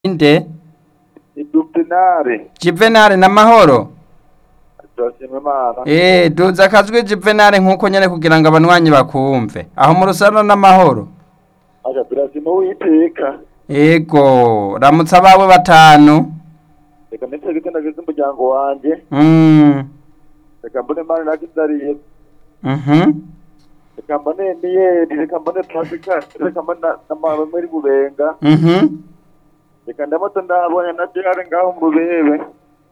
Inde Idupenare Juvenal n'amahoro turashima Imana Eh duza akazwi Juvenal nkuko nyene kugira ngo abanwanyi bakumve aho mu rusano n'amahoro aja turashima Uwiteka Ego ramutsa abawe batanu reka ndetse gitendagize umuryango wanje Mm reka mbone Mari nakizariye Mhm reka mbone Miyeri reka mbone Pasika reka mbone na- na Mama muri Bubenga Mhm reka ndamutse ndabonye na Jare ngaho mu Rubebe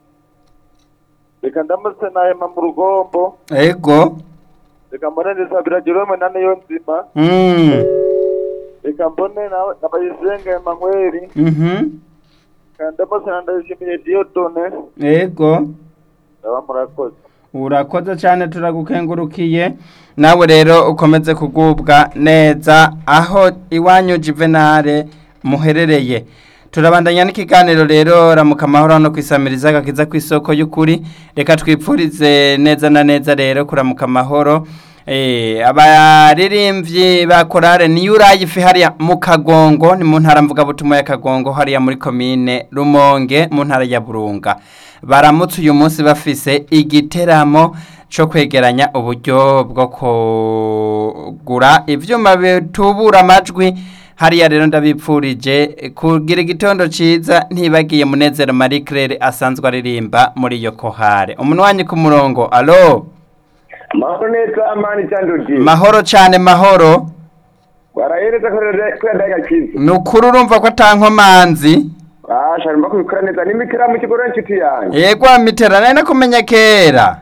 reka ndamutse na Emma mu Rugombo Ego reka mbone Ndisabira Jerome na Niyo Nzima Mm reka mbone na- na Bayisenga Emmanuel Mhm reka ndamutse na Ndayishimiye Dieudonne Ego ndaba murakoze urakoze cyane turagukengurukiye nawe rero ukomeze kugubwa neza aho iwanyu juvenale muherereye turabandanya n'ikiganiro rero ramuka amahoro no kwisamiriza agakiza ku isoko y'ukuri reka twipfurize neza na neza rero kuramuka amahoro Eh, abaririmbyi ba korale niyo urayifi hariya mu kagongo ni mu ntara mvugabutumwa ya kagongo hariya muri komine rumonge mu ntara ya burunga baramutse uyu munsi bafise igiteramo cyo kwegeranya uburyo bwo kugura ibyuma bitubura amajwi hariya rero ndabipfurije kugira igitondo cyiza ntibagiye munezero marie claire asanzwe aririmba muri iyo kohare umunwanyi ku murongo alo mahoro neza amani cyanduki mahoro cyane mahoro warahereza kwenda gakiza ni ukuri urumva ko atankomanzi asha mba kubikora neza n'imikira mu kigo n'inshuti yanjye yego mitera nari nakumenya kera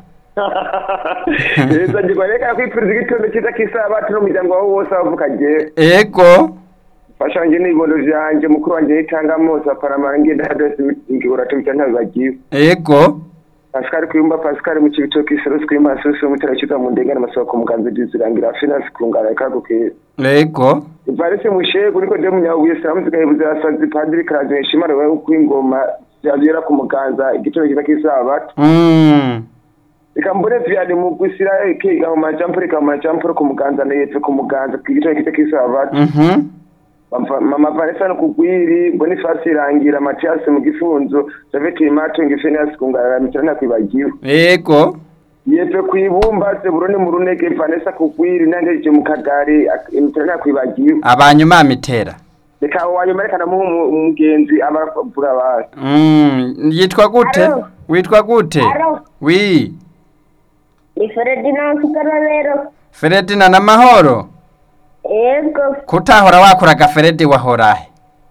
leta ngirwa reka kwipfuriza igitondo cyiza k'isabati n'umuryango wawe wose wavuka je ego fasha wanjye n'ibibondo vyanjye mukuru wanjye yitanga mose aparamara ngenda hadose ngihora tubita ntabibagiwe ego Pascal Kuyumba Pascal mu kibitoki Iserusi Kuyumba Asusi umutera kiza mu ndengana masoko muganza dizirangira finance kungara kaguke ego Ivarisi mushego niko de munyabuye salamu zigahebuze asazi padiri karaje shimara wewe kwingoma yazira ku muganza igitoro kiza kisabato Mm. reka mbone vyane mu gusira kiga mu majampo reka mu majampo ku muganza na yetse ku muganza igitoro kiza kisabato Mhm. mama Vanessa no kugwiri Boniface irangira Mathias mu gifunzo Javeti Mato ngifenias kungara mitana kwibagiwe ego yepe kwibumba se burone mu runege Vanessa kugwiri nangeje mu kagari mitana kwibagiwe abanyuma mitera reka wanyuma reka namuha umu- umugenzi abavuga basi Mm. yitwa gute Alo. witwa gute Alo. wi Ni Ferdinand Kigarorero. feredina n'amahoro Ego. kutahora wakoraga feredi wahorahe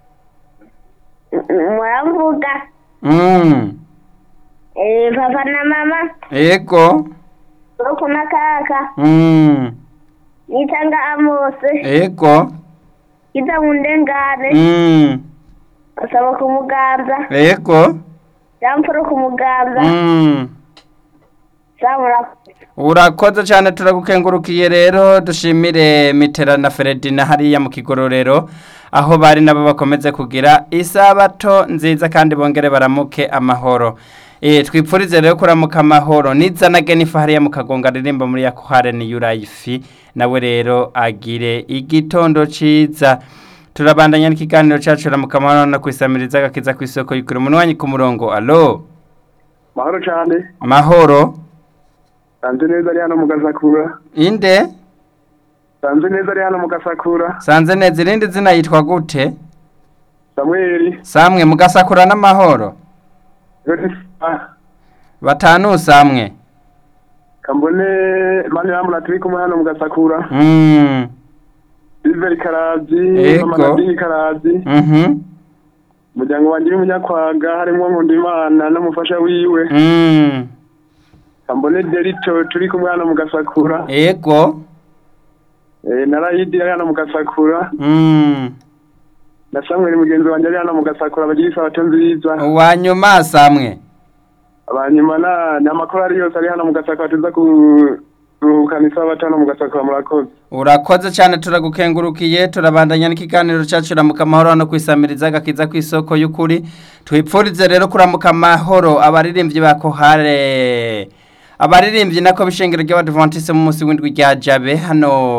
Muramvuga. Mm. Eh, papa na mama. ego Soko na kaka. Mm. Nitanga amose. ego Kita mundengane. Mm. Asaba ku muganza. ego Jamporo ku muganza. Mm. Samura. urakoze cyane turagukengurukiye rero dushimire mitera na feredina hariya mu kigororero aho bari nabo bakomeze kugira isabato nziza kandi bongere baramuke amahoro e, twipfurize rero kuramuka amahoro nizanage nifa hariya mu kagonga ririmba muri yakuhare ni yurayifi nawe rero agire igitondo ciza turabandanya n'ikiganiro cyacu ramuka amahoro no kwisamiriza agakiza ku isoko yikura umunwanyi ku murongo alo mahoro cyane mahoro sanze neza ari hano mu gasakura inde sanze neza ari hano mu gasakura sanze neza irindi zina yitwa gute Samuel samwe mugasakura n'amahoro Yotifa batanu samwe kambone mani yamura turi kumwe hano mu gasakura mm. Silver Karazi Ego. mama Nadine Karazi mhm umuryango wanjye w'umunyakwaga harimo Nkundimana n'umufasha wiwe mm. kambone Derito turi kumwe hano mu gasakura ego eh, na Rayidi ari hano mu gasakura mm. na Samuel mugenzi wanjye ari hano mu gasakura bagira isabato nziza uwanyuma samwe abanyuma na n'amakuru ari yose ari hano mu gasakura tuza kuruhukana isabato hano mu gasakura murakoze urakoze cyane turagukengurukiye turabandanya n'ikiganiro cyacu ramuka amahoro no kwisamiriza agakiza ku isoko y'ukuri twipfurize rero kuramuka amahoro abaririmbyi ba kohare abaririmbyi nako bishengero ry'abadventiste mu munsi w'indwi rya jabe hano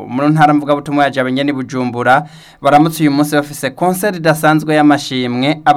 mu ntara mvugabutumwa ya jabe nyene bujumbura baramutse uyu munsi bafise concert idasanzwe y'amashimwe